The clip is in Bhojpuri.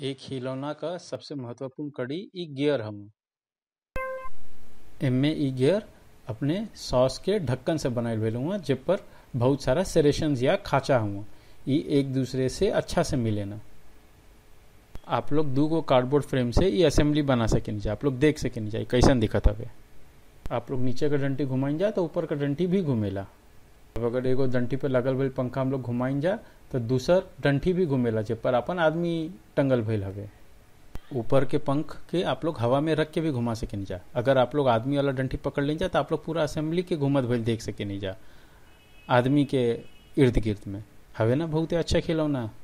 एक खिलौना क सबसे महत्वपूर्ण कड़ी इ गियर हउवे एमे इ गियर अपने सॉस के ढक्कन से बनाइल भइल हउवे जे पर बहुत सारा सेरेशंस या खांचा हउवे इ एक दूसरे से अच्छा से मिलेला आप लोग दू गो कार्डबोर्ड फ्रेम से इ असेंबली बना सकेनी जा आप लोग देख सकेनी जा इ कैसन दिखत हवे आप लोग नीचे का डंटी घुमाइन जा तो ऊपर का डंटी भी घूमेला अब अगर एगो डंटी पे लगल भइल पंखा हम लोग घुमाइन जा तो दूसर डंठी भी घूमेला जे पर अपन आदमी टंगल भइल हवे ऊपर के पंख के आप लोग हवा में रख के भी घुमा सकेनी जा अगर आप लोग आदमी वाला डंठी पकड़ लें जा तो आप लोग पूरा असेंबली के घूमत भइल देख सकेनी जा आदमी के इर्द गिर्द में हवे ना बहुते अच्छा खिलौना